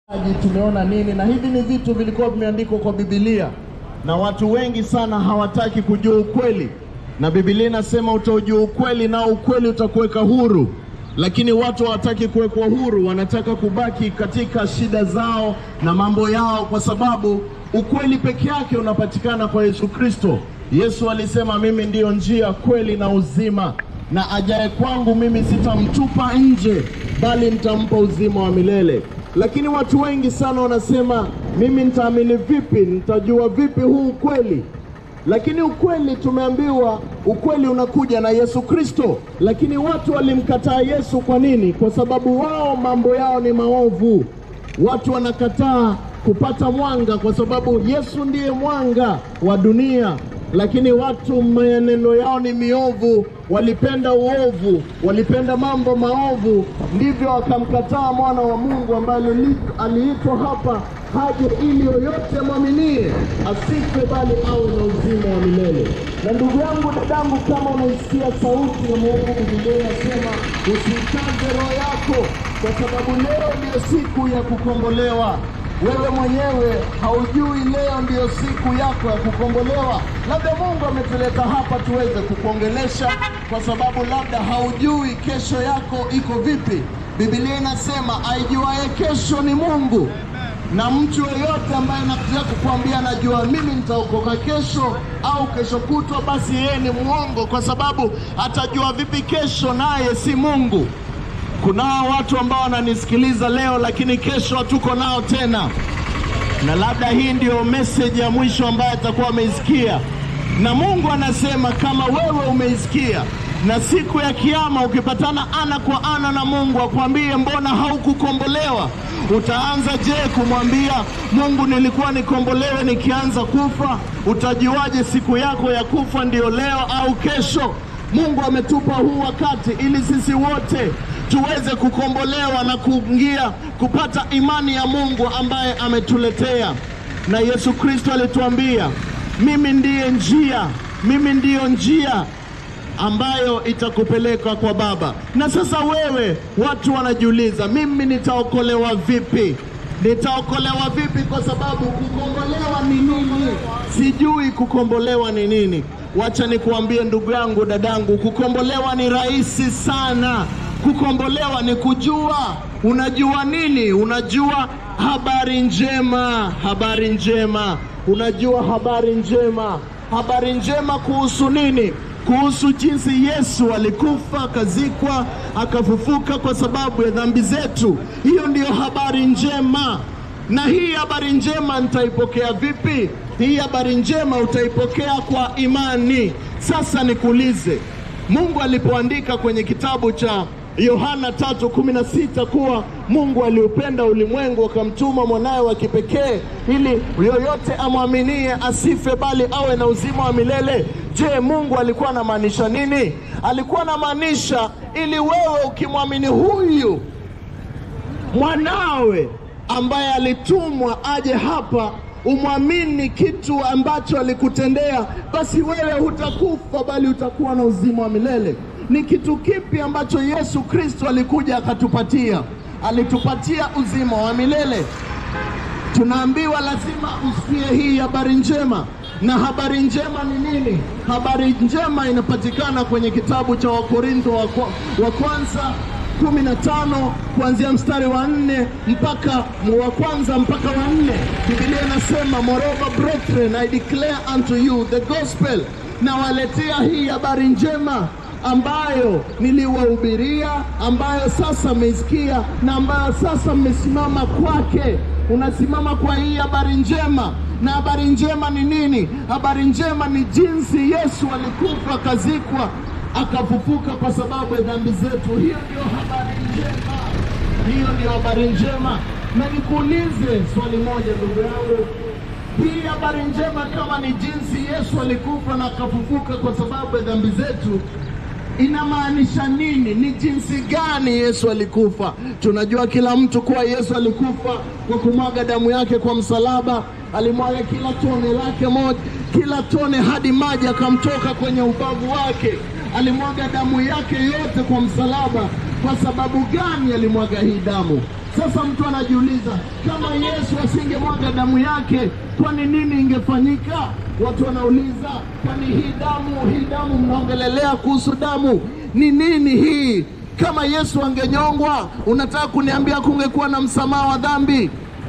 Aji, tumeona nini? Na hivi ni vitu vilikuwa vimeandikwa kwa Biblia, na watu wengi sana hawataki kujua ukweli, na Biblia inasema utaujua ukweli na ukweli utakuweka huru, lakini watu hawataki kuwekwa huru, wanataka kubaki katika shida zao na mambo yao, kwa sababu ukweli peke yake unapatikana kwa Yesu Kristo. Yesu alisema, mimi ndiyo njia, kweli na uzima, na ajaye kwangu mimi sitamtupa nje, bali nitampa uzima wa milele. Lakini watu wengi sana wanasema mimi nitaamini vipi? Nitajua vipi huu ukweli? Lakini ukweli tumeambiwa, ukweli unakuja na Yesu Kristo. Lakini watu walimkataa Yesu. Kwa nini? Kwa sababu wao mambo yao ni maovu. Watu wanakataa kupata mwanga kwa sababu Yesu ndiye mwanga wa dunia, lakini watu maneno yao ni miovu, walipenda uovu, walipenda mambo maovu, ndivyo wakamkataa mwana wa Mungu ambaye aliitwa hapa haje ili yoyote mwaminie asife, bali awe na uzima wa milele. Na ndugu yangu, dadangu, kama unaisikia sauti ya Mungu, Biblia inasema usikaze roho yako, kwa sababu leo ndiyo siku ya kukombolewa. Wewe mwenyewe haujui leo ndiyo siku yako ya kukombolewa. Labda Mungu ametuleta hapa tuweze kukuongelesha, kwa sababu labda haujui kesho yako iko vipi. Biblia inasema aijuaye kesho ni Mungu, na mtu yeyote ambaye anakuja kukuambia najua mimi nitaokoka kesho au kesho kutwa, basi yeye ni mwongo, kwa sababu atajua vipi kesho naye si Mungu. Kunao watu ambao wananisikiliza leo, lakini kesho hatuko nao tena, na labda hii ndiyo meseji ya mwisho ambayo atakuwa ameisikia. Na Mungu anasema kama wewe umeisikia, na siku ya Kiyama ukipatana ana kwa ana na Mungu akwambie mbona haukukombolewa, utaanza je kumwambia Mungu, nilikuwa nikombolewe nikianza kufa? Utajuaje siku yako ya kufa ndiyo leo au kesho? Mungu ametupa huu wakati ili sisi wote tuweze kukombolewa na kuingia kupata imani ya Mungu ambaye ametuletea. Na Yesu Kristo alituambia, mimi ndiye njia, mimi ndiyo njia ambayo itakupeleka kwa Baba. Na sasa wewe, watu wanajiuliza, mimi nitaokolewa vipi? Nitaokolewa vipi? Kwa sababu kukombolewa ni nini? Sijui kukombolewa ni nini. Wacha nikuambie ndugu yangu, dadangu, kukombolewa ni rahisi sana. Kukombolewa ni kujua. Unajua nini? Unajua habari njema, habari njema. Unajua habari njema, habari njema kuhusu nini? Kuhusu jinsi Yesu alikufa, akazikwa, akafufuka kwa sababu ya dhambi zetu. Hiyo ndiyo habari njema. Na hii habari njema nitaipokea vipi? Hii habari njema utaipokea kwa imani. Sasa nikuulize, Mungu alipoandika kwenye kitabu cha Yohana 3:16 kuwa Mungu aliupenda ulimwengu akamtuma mwanawe wa kipekee ili yoyote amwaminie asife bali awe na uzima wa milele. Je, Mungu alikuwa anamaanisha nini? Alikuwa anamaanisha ili wewe ukimwamini huyu mwanawe ambaye alitumwa aje hapa umwamini kitu ambacho alikutendea, basi wewe hutakufa bali utakuwa na uzima wa milele. Ni kitu kipi ambacho Yesu Kristo alikuja akatupatia? Alitupatia uzima wa milele. Tunaambiwa lazima usikie hii habari njema. Na habari njema ni nini? Habari njema inapatikana kwenye kitabu cha Wakorintho wa, kwa, wa kwanza kumi na tano kuanzia mstari wa nne mpaka wa kwanza mpaka wa nne. Biblia inasema moreover brethren I declare unto you the gospel, na waletea hii habari njema ambayo niliwahubiria, ambayo sasa mmeisikia na ambayo sasa mmesimama kwake. Unasimama kwa hii habari njema. Na habari njema ni nini? Habari njema ni jinsi Yesu alikufa, akazikwa, akafufuka kwa sababu ya dhambi zetu. Hiyo ndio habari njema, hiyo ndio habari njema. Na nikuulize swali moja, ndugu yangu, hii habari njema kama ni jinsi Yesu alikufa na akafufuka kwa sababu ya dhambi zetu inamaanisha nini? Ni jinsi gani Yesu alikufa? Tunajua kila mtu kuwa Yesu alikufa kwa kumwaga damu yake kwa msalaba. Alimwaga kila tone lake moja, kila tone hadi maji akamtoka kwenye ubavu wake. Alimwaga damu yake yote kwa msalaba. Kwa sababu gani alimwaga hii damu? Sasa mtu anajiuliza kama Yesu asingemwaga damu yake, kwani nini ingefanyika? Watu wanauliza, kwani hii damu, hii damu mnaongelelea kuhusu damu ni nini hii? Kama Yesu angenyongwa, unataka kuniambia kungekuwa na msamaha wa dhambi?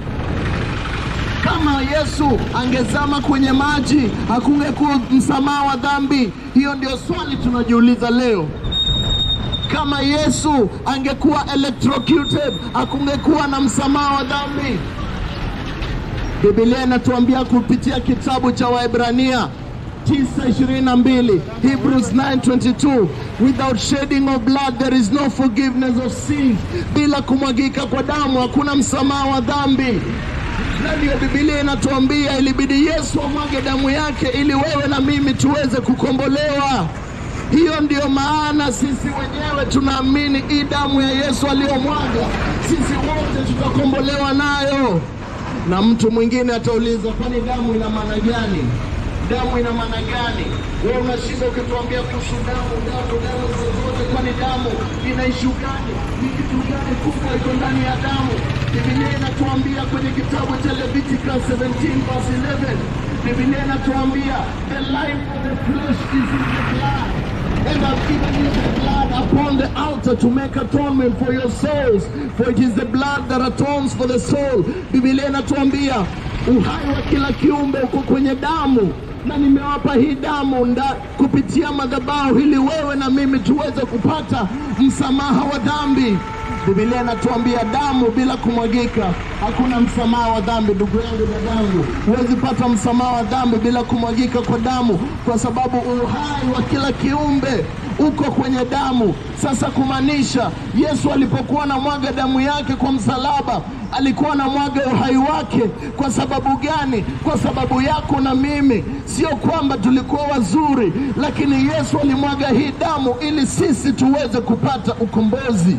Kama Yesu angezama kwenye maji, hakungekuwa msamaha wa dhambi? Hiyo ndio swali tunajiuliza leo. Kama Yesu angekuwa electrocuted, hakungekuwa na msamaha wa dhambi? Biblia inatuambia kupitia kitabu cha Waebrania 9:22 Hebrews 9:22 without shedding of blood there is no forgiveness of sins, bila kumwagika kwa damu hakuna msamaha wa dhambi. Na ndiyo Biblia inatuambia ilibidi Yesu amwage damu yake ili wewe na mimi tuweze kukombolewa. Hiyo ndiyo maana sisi wenyewe tunaamini hii damu ya Yesu aliyomwaga, sisi wote tutakombolewa nayo. Na mtu mwingine atauliza, kwani damu ina maana gani? Damu ina maana gani? Wewe unashinda ukituambia kuhusu damu, damu, damu zozote, kwani damu ina ishu gani? Ni kitu gani kubwa iko ndani ya damu? Biblia inatuambia kwenye kitabu cha Leviticus 17 verse 11, Biblia inatuambia the life of the flesh is in the blood and I've given you the blood upon the altar to make atonement for your souls, for it is the blood that atones for the soul. Biblia inatuambia uhai wa kila kiumbe uko kwenye damu, na nimewapa hii damu nda, kupitia madhabahu ili wewe na mimi tuweze kupata msamaha wa dhambi. Biblia inatuambia damu bila kumwagika hakuna msamaha wa dhambi. Ndugu yangu, dadangu, huwezi pata msamaha wa dhambi bila kumwagika kwa damu, kwa sababu uhai wa kila kiumbe uko kwenye damu. Sasa kumaanisha Yesu alipokuwa anamwaga damu yake kwa msalaba alikuwa anamwaga uhai wake. Kwa sababu gani? Kwa sababu yako na mimi. Sio kwamba tulikuwa wazuri, lakini Yesu alimwaga hii damu ili sisi tuweze kupata ukombozi.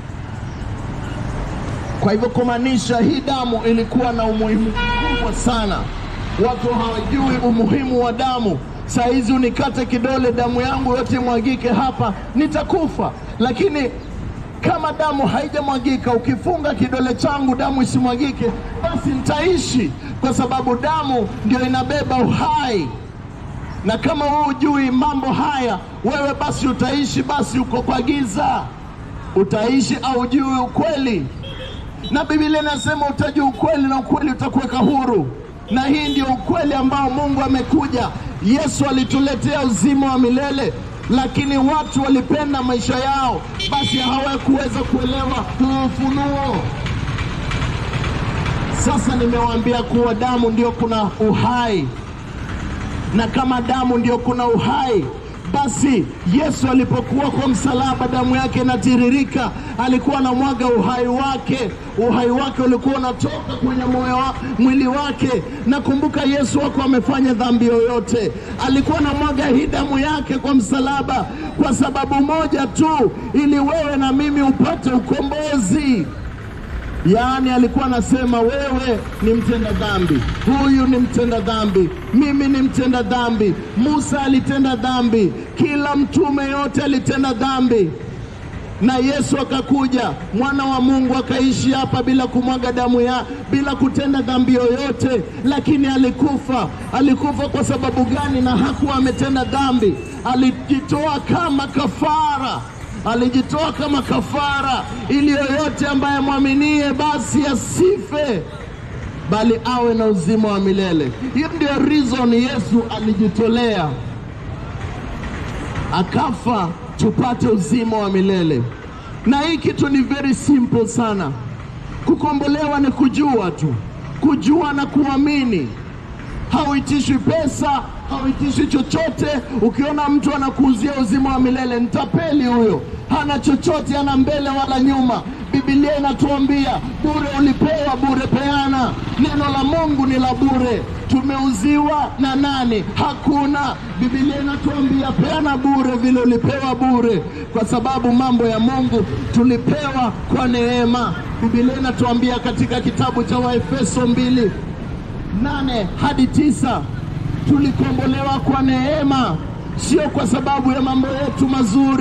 Kwa hivyo kumaanisha hii damu ilikuwa na umuhimu mkubwa sana. Watu hawajui umuhimu wa damu. Saa hizi unikate kidole, damu yangu yote imwagike hapa, nitakufa. Lakini kama damu haijamwagika, ukifunga kidole changu damu isimwagike, basi nitaishi, kwa sababu damu ndio inabeba uhai. Na kama wewe hujui mambo haya, wewe basi utaishi, basi uko kwa giza, utaishi au hujui ukweli na Biblia inasema utajua ukweli na ukweli utakuweka huru, na hii ndio ukweli ambao Mungu amekuja. Yesu alituletea uzima wa milele, lakini watu walipenda maisha yao, basi hawakuweza kuelewa huu ufunuo. Sasa nimewaambia kuwa damu ndio kuna uhai, na kama damu ndio kuna uhai basi Yesu alipokuwa kwa msalaba, damu yake inatiririka, alikuwa anamwaga uhai wake. Uhai wake ulikuwa unatoka kwenye moyo wa, mwili wake. Na kumbuka, Yesu wako amefanya dhambi yoyote, alikuwa anamwaga hii damu yake kwa msalaba kwa sababu moja tu, ili wewe na mimi upate ukombozi. Yaani alikuwa anasema wewe ni mtenda dhambi, huyu ni mtenda dhambi, mimi ni mtenda dhambi. Musa alitenda dhambi, kila mtume yote alitenda dhambi, na Yesu akakuja, mwana wa Mungu akaishi hapa bila kumwaga damu ya, bila kutenda dhambi yoyote, lakini alikufa. Alikufa kwa sababu gani? Na hakuwa ametenda dhambi, alijitoa kama kafara alijitoa kama kafara ili yoyote ambaye mwaminie basi asife bali awe na uzima wa milele. Hiyo ndio reason Yesu alijitolea akafa tupate uzima wa milele. Na hii kitu ni very simple sana. Kukombolewa ni kujua tu, kujua na kuamini. Hauitishwi pesa, hauitishwi chochote. Ukiona mtu anakuuzia uzima wa milele, mtapeli huyo, hana chochote, hana mbele wala nyuma. Biblia inatuambia bure ulipewa, bure peana. Neno la Mungu ni la bure. Tumeuziwa na nani? Hakuna. Biblia inatuambia peana bure vile ulipewa bure, kwa sababu mambo ya Mungu tulipewa kwa neema. Biblia inatuambia katika kitabu cha Waefeso mbili nane hadi tisa tulikombolewa kwa neema, sio kwa sababu ya mambo yetu mazuri,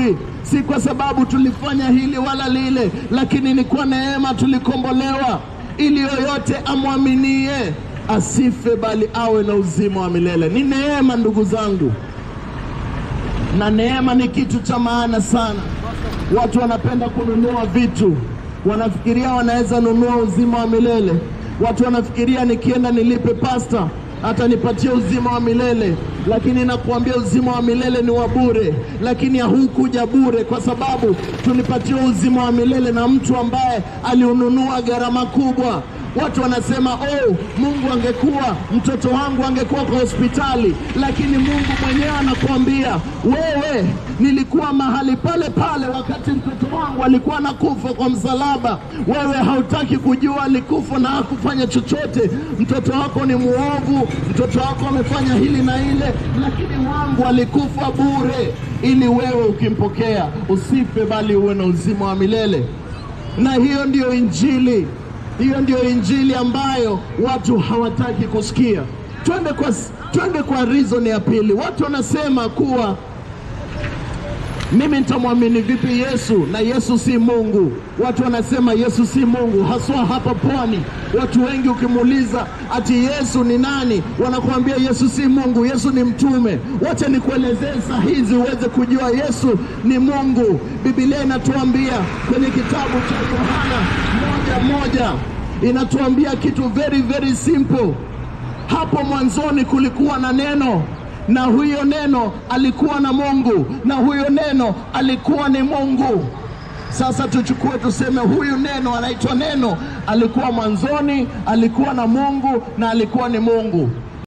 si kwa sababu tulifanya hili wala lile, lakini ni kwa neema tulikombolewa, ili yoyote amwaminie asife, bali awe na uzima wa milele. Ni neema, ndugu zangu, na neema ni kitu cha maana sana. Watu wanapenda kununua vitu, wanafikiria wanaweza nunua uzima wa milele. Watu wanafikiria nikienda nilipe pasta atanipatia uzima wa milele, lakini nakuambia uzima wa milele ni wa bure, lakini haukuja bure, kwa sababu tulipatiwa uzima wa milele na mtu ambaye aliununua gharama kubwa. Watu wanasema oh, Mungu angekuwa mtoto wangu angekuwa kwa hospitali, lakini Mungu mwenyewe anakuambia wewe, nilikuwa mahali pale pale wakati mtoto wangu alikuwa anakufa kwa msalaba. Wewe hautaki kujua alikufa na hakufanya chochote. Mtoto wako ni muovu, mtoto wako amefanya hili na ile, lakini wangu alikufa bure, ili wewe ukimpokea usife, bali uwe na uzima wa milele. Na hiyo ndiyo Injili. Hiyo ndio injili ambayo watu hawataki kusikia. Twende kwa, twende kwa reason ya pili. Watu wanasema kuwa mimi nitamwamini vipi Yesu na Yesu si Mungu? Watu wanasema Yesu si Mungu, haswa hapa pwani. Watu wengi ukimuuliza ati Yesu ni nani, wanakuambia Yesu si Mungu, Yesu ni mtume. Wacha nikuelezee saa hizi uweze kujua Yesu ni Mungu. Biblia inatuambia kwenye kitabu cha Yohana moja moja inatuambia kitu very very simple. Hapo mwanzoni kulikuwa na neno na huyo neno alikuwa na Mungu na huyo neno alikuwa ni Mungu. Sasa tuchukue tuseme, huyu neno anaitwa neno, alikuwa mwanzoni, alikuwa na Mungu na alikuwa ni Mungu.